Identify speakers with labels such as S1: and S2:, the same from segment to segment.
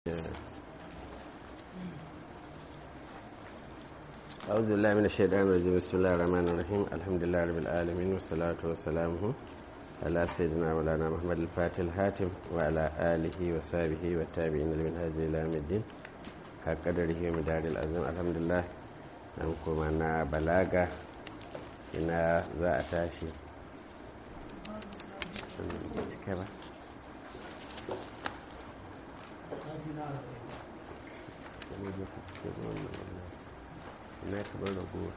S1: أعوذ بالله من الشيطان الرجيم بسم الله الرحمن الرحيم الحمد لله رب العالمين والصلاة والسلام على سيدنا مولانا محمد الفاتح الحاتم وعلى آله وصحبه والتابعين لمنهاج إلى يوم الدين حق قدره ومدار العظيم الحمد لله نمكم أنا بلاغة إن ذا أتاشي كذا na kamar raguwa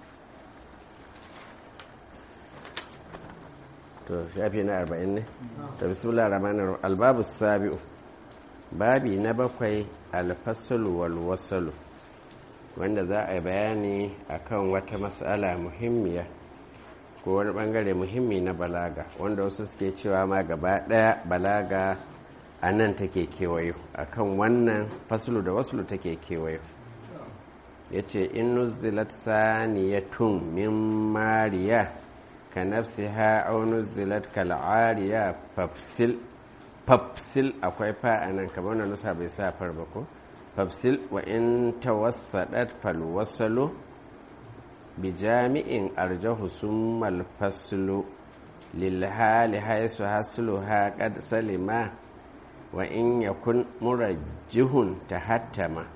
S1: to shafi na arba'in ne ta bismillah ramanar albabu sabi'u babi na bakwai alfasalu wal wasalu wanda za a yi bayani akan wata matsala muhimmiya ko wani bangare muhimmi na balaga wanda wasu suke cewa ma gaba daya balaga a nan take kewayo akan wannan fasulu da wasulu take kewayo ya ce in nuzilat saniyatun min mariya ka nafsi ha au nuzilat kal'ariya fafsil fafsil akwai fa a nan kamar na nusa bai sa far ba ko fafsil wa in tawassadat fal wasalu bi jami'in arjahu summal faslu lil hali haisu hasluha qad salima wa in yakun murajjihun tahattama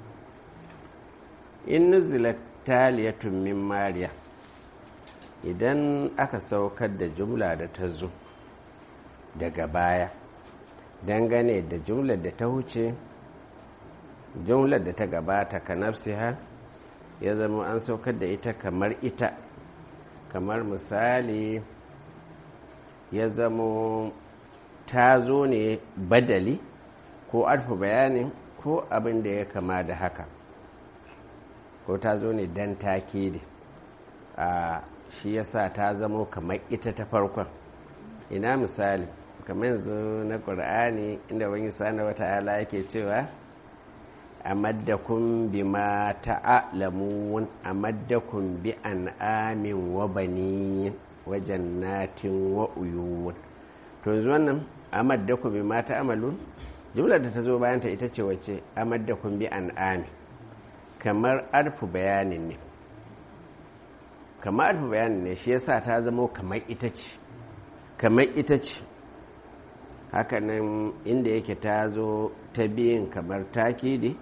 S1: in nuzilat taliyatun min mariya idan aka saukar da jumla da ta zo daga baya dangane da jumlar da ta huce jumlar da ta gabata ka nafsiha ya zama an saukar da ita kamar ita kamar misali ya zama ta zo ne badali ko alfa bayanin ko abin da ya kama da haka ko ta zo ne don takidi a shi yasa ta zamo kamar ita ta farkon ina misali kamar yanzu na ƙur'ani inda wani sana wata ala yake cewa a maddakun bi ma ta'alamun a maddakun bi an amin wa bani wa jannatin wa uyuwun to yanzu wannan a maddakun bi ma ta'amalun jumlar da ta zo bayanta ita ce wacce a maddakun bi an amin kamar arfu bayanin ne kamar arfu bayanin ne shi yasa ta zamo kamar ita ce kamar ita ce hakanan inda yake ta zo ta biyin kamar takidi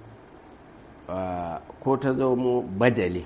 S1: ko ta zamo badali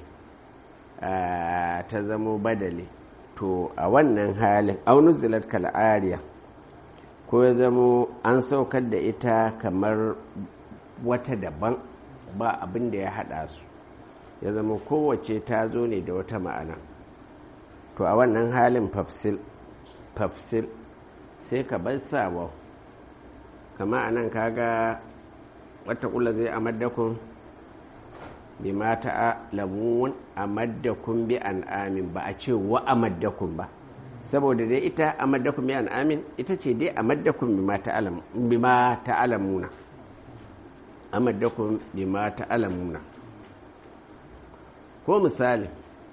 S1: ta zamo badali to a wannan halin aunuzilat kal'ariya ko ya zamo an saukar da ita kamar wata daban ba abin da ya haɗa su ya zama kowace ta zo ne da wata ma'ana to a wannan halin fafsil fafsil sai ka bar sawa kama a nan kaga wata kula zai amaddakun bi mata lamun amaddakun bi an amin ba a ce wa amaddakun ba saboda dai ita amaddakun bi an amin ita ce dai amaddakun bi ma ta'alamuna amaddakun bima ta'lamuna ko misali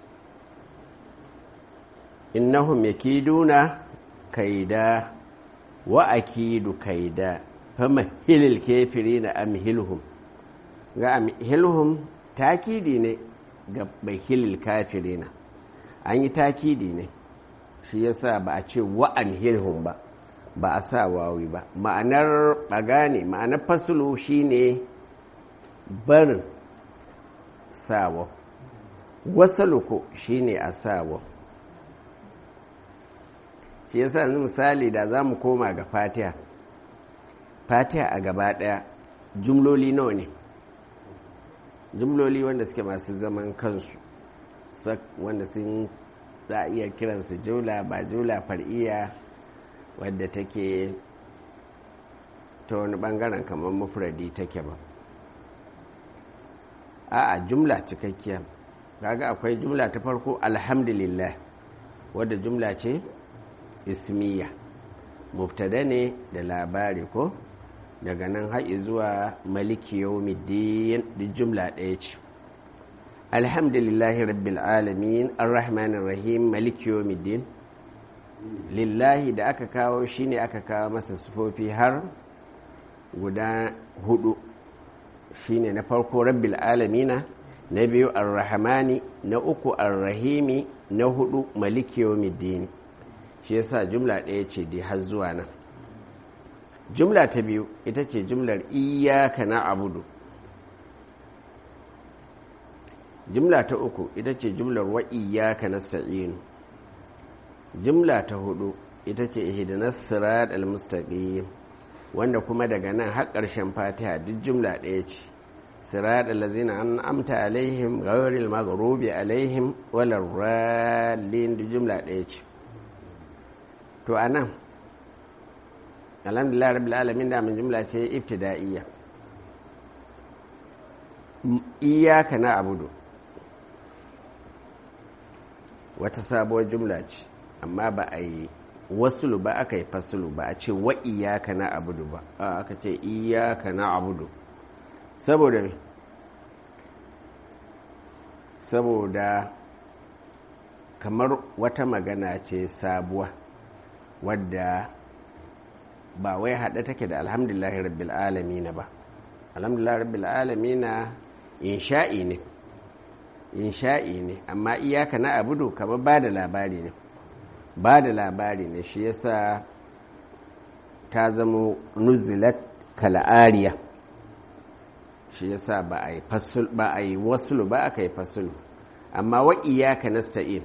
S1: innahum yakiduna kaida wa akidu kaida famahilil kafirina amhilhum ga amhilhum takidi ne ga bahilil kafirina an yi takidi ne shi yasa ba a ce wa amhilhum ba ba a sa wawi ba ma'anar ɓagane ma'anar fasulu shine barin sawa wasaluku shine a sawa shi yasa yanzu misali da za mu koma ga fatiha fatiha a gaba ɗaya jumloli nawa ne jumloli wanda suke masu zaman kansu wanda sun za a iya kiransu jula ba jula far'iya wadda take ta wani bangaren kamar mufradi take ba a'a jumla cikakkiya kaga akwai jumla ta farko alhamdulillah wadda jumla ce ismiya mubtada ne da labari ko daga nan haƙi zuwa maliki yawmiddin duk jumla ɗaya ce alhamdulillahi rabbil alamin arrahmanir rahim maliki yawmiddin lillahi da aka kawo shine aka kawo masa sufofi har guda hudu shine na farko rabbil alamina na biyu arrahmani na uku arrahimi na hudu maliki yawmiddin shi yasa jumla ɗaya ce dai har zuwa nan jumla ta biyu ita ce jumlar iyaka na abudu jumla ta uku ita ce jumlar wa iyaka nasta'inu jumla ta hudu ita ce ihdinas sirat al-mustaqim wanda kuma daga nan har ƙarshen fatiha duk jumla ɗaya ce sirat allazina an'amta alaihim ghayril maghrubi alaihim walar rallin duk jumla ɗaya ce to anan alhamdulillah rabbil alamin da mun jumla ce ibtida'iyya iyyaka na'budu wata sabuwar jumla ce amma ba a yi wasulu ba aka yi fasulu ba a ce wa iyaka na abudu ba aka ce iyaka na abudu saboda me saboda kamar wata magana ce sabuwa wadda ba wai haɗe take da alhamdulahi rabbil alamina ba alhamdulahi rabbil alamina insha'i ne insha'i ne amma iyaka na abudu kamar ba da labari ne ba da labari ne shi yasa ta zama nuzilat kala'ariya shi yasa ba a yi ba a yi wasulu ba aka yi fasulu amma wa iyaka nasta'in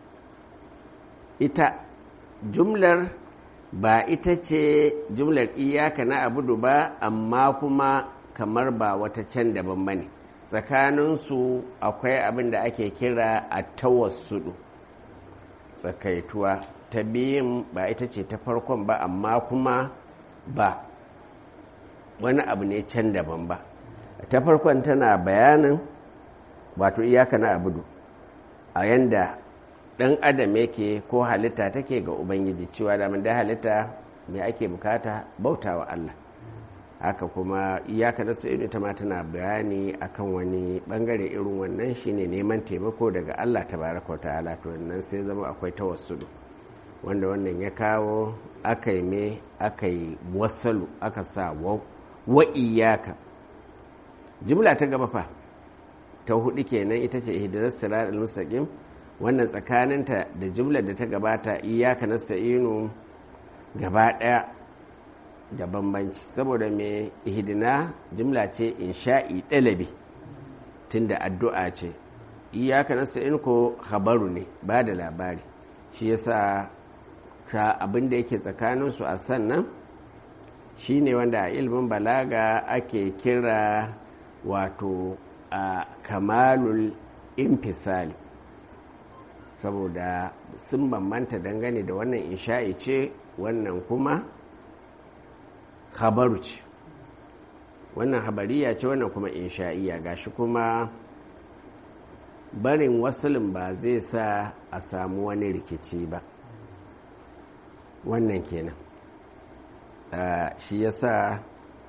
S1: ita jumlar ba ita ce jumlar iyaka na abudu ba amma kuma kamar ba wata can daban ba ne tsakaninsu akwai abin da ake kira a tawassudu tsakaituwa ta biyun ba ita ce ta farkon ba amma kuma ba wani abu ne can daban ba ta farkon tana bayanin wato iyaka na abudu a yanda ɗan adam yake ko halitta take ga ubangiji cewa da da halitta mai ake bukata bauta wa Allah haka kuma iyaka na sa'idu ta ma tana bayani akan wani bangare irin wannan shine neman taimako daga Allah tabaraka wa ta'ala to wannan sai zama akwai tawassulu wanda wannan ya kawo aka yi me aka yi wasalu aka sa wa iyaka jimla ta gaba fa ta hudu kenan ita ce ihdinas siratal mustaqim wannan tsakaninta da jimlar da ta gabata iyaka nasta'inu gaba daya da bambanci saboda mai ihdina jimla ce insha'i ɗalabi tunda addu'a ce iyaka nasta'in ko habaru ne ba da labari shi yasa ta abin da yake tsakaninsu a sannan shi ne wanda a ilimin balaga ake kira wato a kamalul infisali saboda sun bambanta dangane da wannan insha'i ce wannan kuma habaru ce wannan habariya ce wannan kuma insha'iya gashi kuma barin wasulin ba zai sa a samu wani rikici ba wannan kenan shi yasa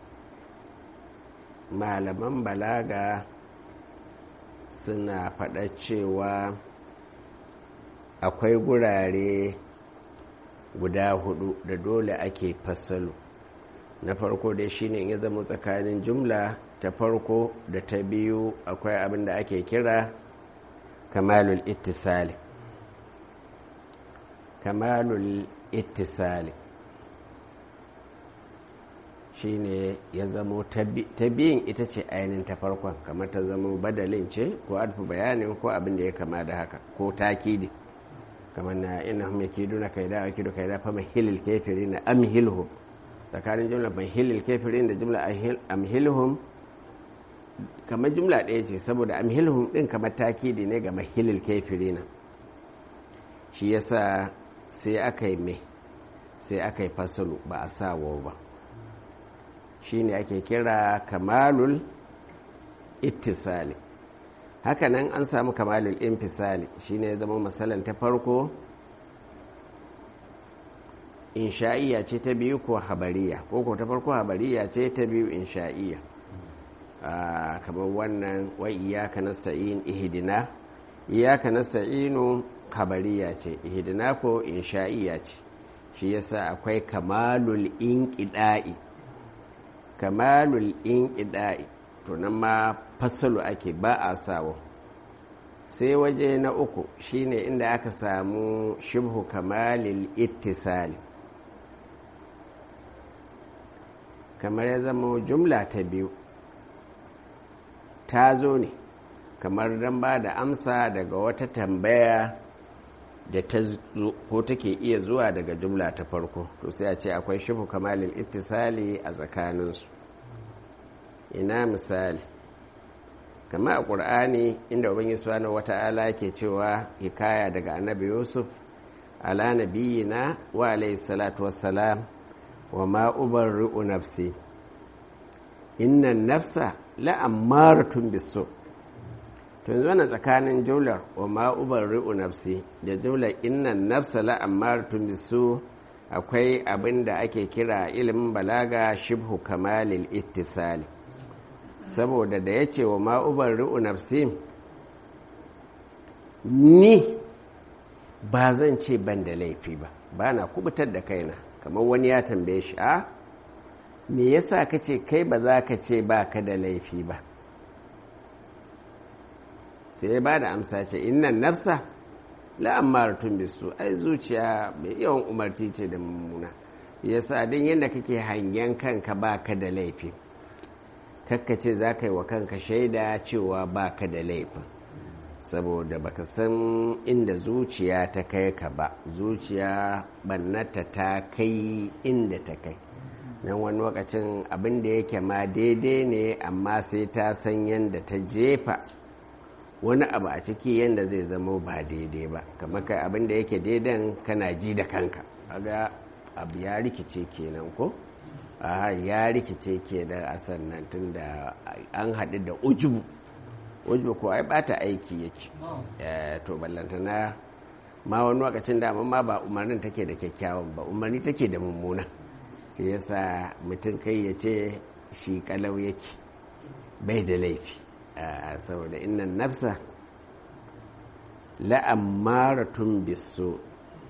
S1: malaman balaga suna faɗa cewa akwai gurare guda hudu da dole ake fasalu na farko dai shine ya zama tsakanin jumla ta farko da ta biyu akwai abin da ake kira kamalul ittisali kamalul ittisali shine ya zamo ta biyun ita ce ainihin ta farkon kamar ta zama badalin ce ko alfi bayanin ko abin da ya kama da haka ko takidi kamar na ina hum yakiduna kaida akidu kaida fa mahilil kafirin amhilhum tsakanin jumla mahilil kafirin da jumla amhilhum kamar jumla ɗaya ce saboda amhilhum ɗin kamar takidi ne ga mahilil kafirin shi yasa sai aka yi mai sai aka yi fasalu ba a sa wau ba shi ne ake kira kamalul ittisali hakanan an samu kamalul infisali shi ne zama matsalan ta farko insha'iya ce ta biyu ko habariya ko ko ta farko habariya ce ta biyu insha'iya kamar wannan wa iyaka nasta'in ihdina iyaka nasta'inu habariya ce ihdina ko insha'iya ce shi yasa akwai kamalul inqida'i kamalul inqida'i to nan ma fasalu ake ba a sawa sai waje na uku shine inda aka samu shibhu kamalil ittisali kamar ya zama jumla ta biyu ta zo ne kamar don ba da amsa daga wata tambaya da ta zo ko take iya zuwa daga jumla ta farko to sai a ce akwai shibhu kamalil ittisali a tsakaninsu ina misali kama a ƙur'ani inda ubangiji subhanahu wata'ala ke cewa hikaya daga annabi yusuf ala nabiyina wa alayhi salatu wassalam wa ma ubarri'u nafsi inna nafsa la'ammaratun bisu to yanzu wannan tsakanin jumlar wa ma ubarri'u nafsi da jumlar inna nafsa la'ammaratun bisu akwai abin da ake kira ilimin balaga shibhu kamalil ittisali saboda da ya ce wa ma'ubar ri'u nafsi ni ba zan ce ban da laifi ba ba na kubutar da kaina kamar wani ya tambaye shi a me yasa ka ce kai ba za ka ce ba ka da laifi ba sai ya ba da amsa ce innan nafsa la'ammaratun bisu ai zuciya mai yawan umarci ce da mummuna yasa din yadda kake hangen kanka ba ka da laifi kakkace za ka yi wa kanka shaida cewa ba ka da laifin saboda baka san inda zuciya ta kai ka ba zuciya bannata ta kai inda ta kai nan wani lokacin abin da yake ma daidai ne amma sai ta san yadda ta jefa wani abu a ciki yadda zai zama ba daidai ba kamar kai abin da yake daidan kana ji da kanka aga abu ya rikice kenan ko a ya rikice ke da asan nan tun da an haɗu da ujubu ujubu ko ai bata aiki yake to ballantana ma wani lokacin da ma ba umarnin take da kyakkyawan ba umarni take da mummuna shi yasa mutum kai ya ce shi kalau yake bai da laifi saboda innan nafsa la'ammaratun biso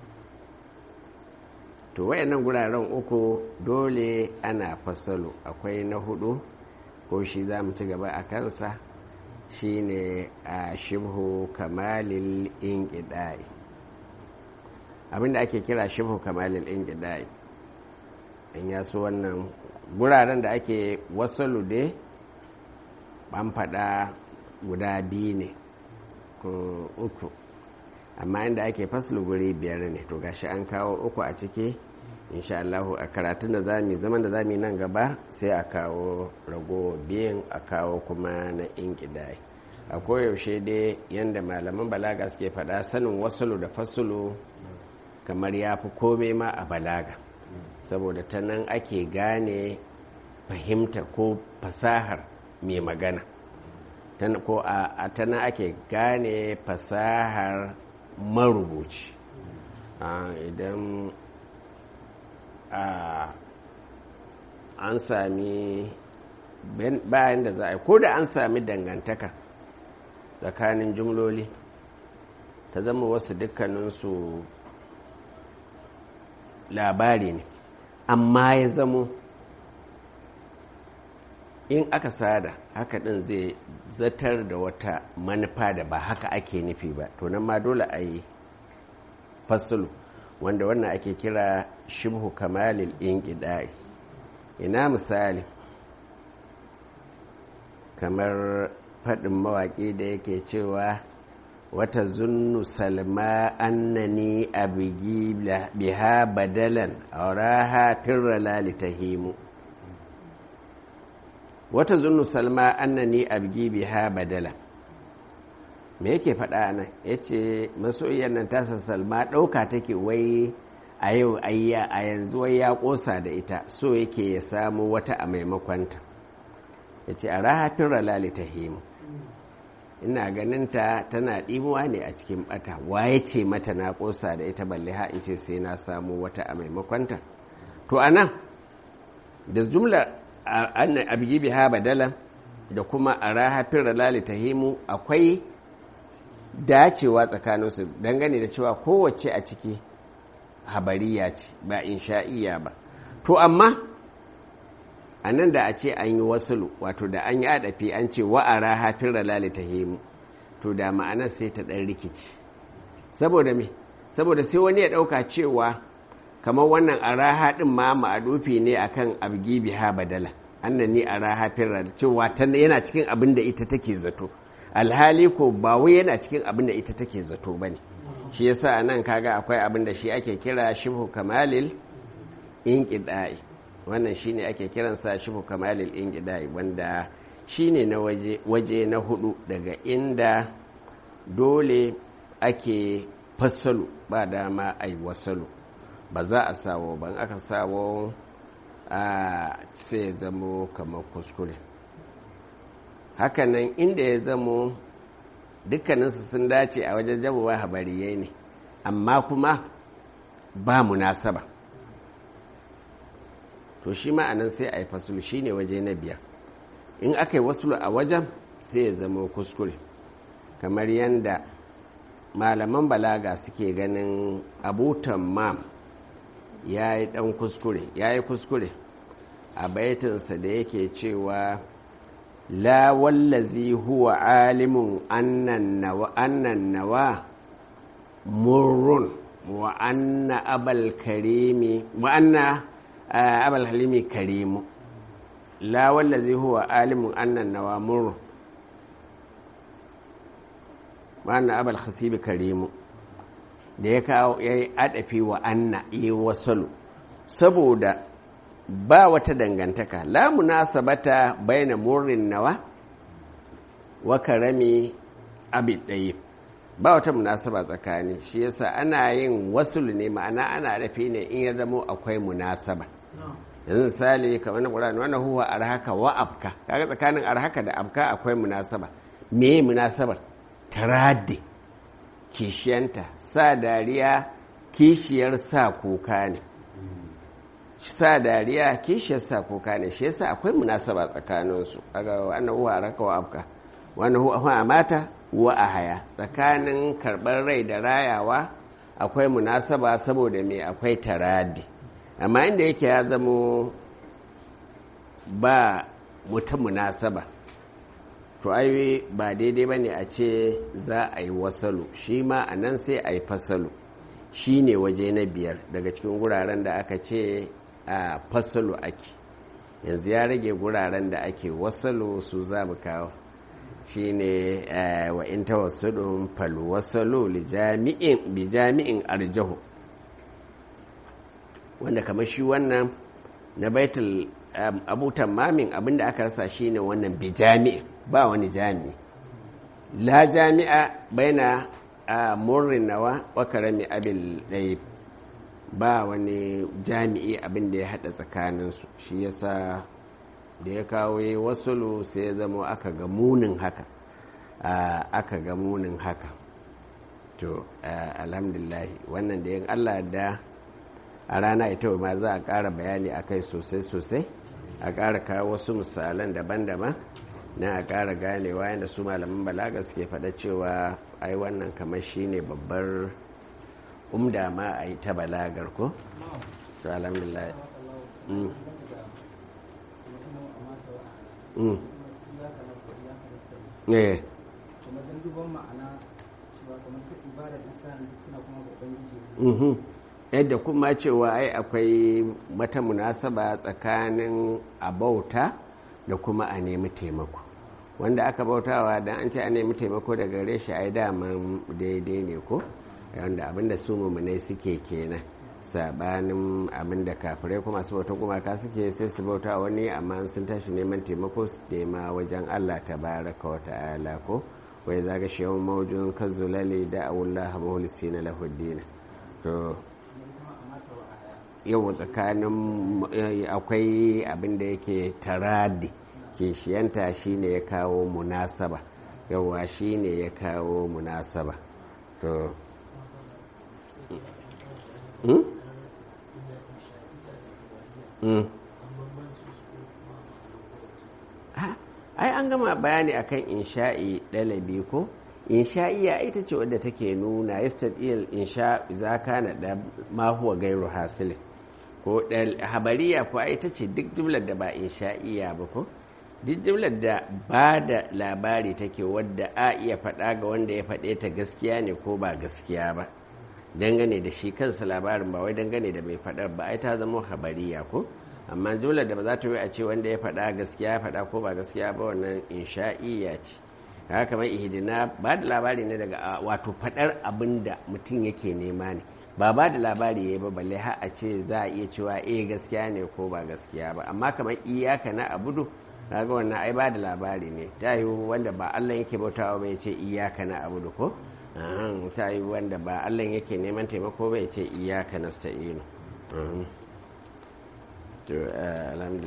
S1: to wayannan guraren uku dole ana fasalo akwai na hudu ko shi za mu ci gaba a kansa shine a shibhu kamalil inqidai abinda ake kira shibhu kamalil inqidai in ya so wannan guraren da ake wasalu dai ban faɗa guda biyu ne ko uku amma inda ake faslu guri biyar ne to gashi an kawo uku a ciki insha Allahu a karatun da zamu zaman da zamu nan gaba sai a kawo rago biyan a kawo kuma na inkidai a koyaushe dai yanda malaman balaga suke faɗa sanin wasulu da fasulu kamar ya fi komai ma a balaga saboda ta nan ake gane fahimtar ko fasahar mai magana ko a ta nan ake gane fasahar marubuci idan an sami bayan da za a yi ko da an sami dangantaka tsakanin jumloli ta zama wasu dukkaninsu labari ne amma ya zamo in aka sada haka din zai zatar da wata manufa da ba haka ake nufi ba to nan ma dole a yi fasulu wanda wannan ake kira shibhu kamalil inqidai ina misali kamar faɗin mawaƙi da yake cewa wata zunnu salma annani abigi biha badalan auraha firra lalitahimu wata zunnu salma annani abigi biha badalan me yake faɗa nan ya ce masoyiyar nan tasa salma ɗauka take wai a yau ayya a yanzu wai ya ƙosa da ita so yake ya samu wata a maimakonta ya ce a rahafin ralali ta himu ina ganinta tana ɗimuwa ne a cikin ɓata waye ce mata na ƙosa da ita balle ha in ce sai na samu wata a maimakonta to a nan da jumlar abigi biha badala da kuma a rahafin ralali ta himu akwai dacewa tsakaninsu dangane da cewa kowace a ciki habariya ce ba insha'iya ba to amma a nan da a ce an yi wasulu wato da an yi adafi an ce wa'ara hafin ralali ta himu to da ma'anar sai ta ɗan rikici saboda me saboda sai wani ya ɗauka cewa kamar wannan araha ɗin ma ma'adufi ne akan abgi biha badala annan ni araha firra cewa yana cikin abin da ita take zato alhali ko ba wai yana cikin abin da ita take zato ba ne shi yasa nan kaga akwai abin da shi ake kira shibhu kamalil inqida'i wannan shine ake kiransa shibhu kamalil inqida'i wanda shine na waje waje na hudu daga inda dole ake fassalu ba dama ai wasalu ba za a sawo ban aka sawo a sai ya zamo kamar kuskure hakanan inda ya zamo dukkaninsu sun dace a wajen jamuwa habariyai ne amma kuma ba munasaba to shi ma'anan sai a yi fasulu shi ne waje na biyar in aka yi wasulu a wajen sai ya zama kuskure kamar yadda malaman balaga suke ganin abutan mam ya yi dan kuskure ya yi kuskure a baitinsa da yake cewa la wallazi huwa alimun annan nawa murrun wa anna abal karimi wa anna abal halimi karimu la wallazi huwa alimun annan nawa murrun wa anna abal khasibi karimu da ya kawo ya yi adafi wa anna yi wasalu saboda ba wata dangantaka la munasabata baina murrin nawa wa karami abid ɗaya ba wata munasaba tsakani shi yasa ana yin wasulu ne ma'ana ana adafi ne in ya zamo akwai munasaba yanzu misali kamar na ƙura'ani wannan huwa arhaka wa abka kaga tsakanin arhaka da abka akwai munasaba me munasabar taraddi kishiyanta sa dariya kishiyar sa kuka ne sa dariya kishiyar sa kuka ne shi yasa akwai munasaba tsakaninsu aga wannan huwa araka wa abka wannan huwa mata wa a haya tsakanin karɓar rai da rayawa akwai munasaba saboda me akwai taradi amma inda yake ya zamo ba muta munasaba to ai ba daidai ba ne a ce za a yi wasalu shi ma a nan sai a yi fasalu shi ne waje na biyar daga cikin guraren da aka ce a fasalu ake yanzu ya rage guraren da ake wasalu su za mu kawo shi ne wa in tawassudun falu wasalu bi jami'in arjahu wanda kamar shi wannan na baitul abutan mamin abinda aka rasa shi ne wannan bi jami'in ba wani jami'i la jami'a baina a murrin nawa wa karami abil ɗaya ba wani jami'i abin da ya haɗa tsakaninsu shi yasa da ya kawo yi wasulu sai ya zama aka ga munin haka aka ga munin haka to alhamdulahi wannan da yin allah da a rana ita ma za a ƙara bayani a kai sosai-sosai a ƙara kawo wasu misalan daban-daban na a ƙara ganewa yadda su malaman balaga suke faɗa cewa ai wannan kamar shi ne babbar umda ma a yi ta balagar ko? to alhamdulillah ne yadda kuma cewa ai akwai mata munasaba tsakanin abauta da kuma a nemi taimako wanda aka bautawa dan an ce a nemi taimako da gare shi ai daman daidai ne ko wanda abinda su mummunai suke kenan sabanin abinda kafirai kuma su bauta gumaka suke sai su bauta wani amma sun tashi neman taimako su nema wajen allah ta baraka wa ta'ala ko wai zaga shi yawan maujin kazzulali da awullah mahulissi na lahuddina to yau tsakanin akwai abinda yake taradi kishiyanta shine ya kawo munasaba yawa shine ya kawo munasaba to hmm? hmm. ai an gama bayani akan insha'i ɗalabi ko insha'iya ita ce wadda take nuna yastadiyal insha za kana da ma huwa gairu hasilin ko habariya ko ita ce duk jumlar da ba insha'iya ba ko duk jumlar da ba da labari take wadda a iya faɗa ga wanda ya faɗe ta gaskiya ne ko ba gaskiya ba dangane da shi kansa labarin ba wai dangane da mai faɗar ba ai ta zama habariya ko amma jumlar da ba za ta yi a ce wanda ya faɗa gaskiya ya faɗa ko ba gaskiya ba wannan insha'iya ce haka kamar ihdina ba da labari ne daga wato faɗar abin da mutum yake nema ne ba ba da labari ya yi ba balle har a ce za a iya cewa eh gaskiya ne ko ba gaskiya ba amma kamar iyaka na abudu kaga wannan ai ba da labari ne ta yi wanda ba Allah yake bautawa ba ya ce iyaka na abudu ko ta yi wanda ba Allah yake neman taimako ba ya ce iyaka nasta'inu to alhamdulillah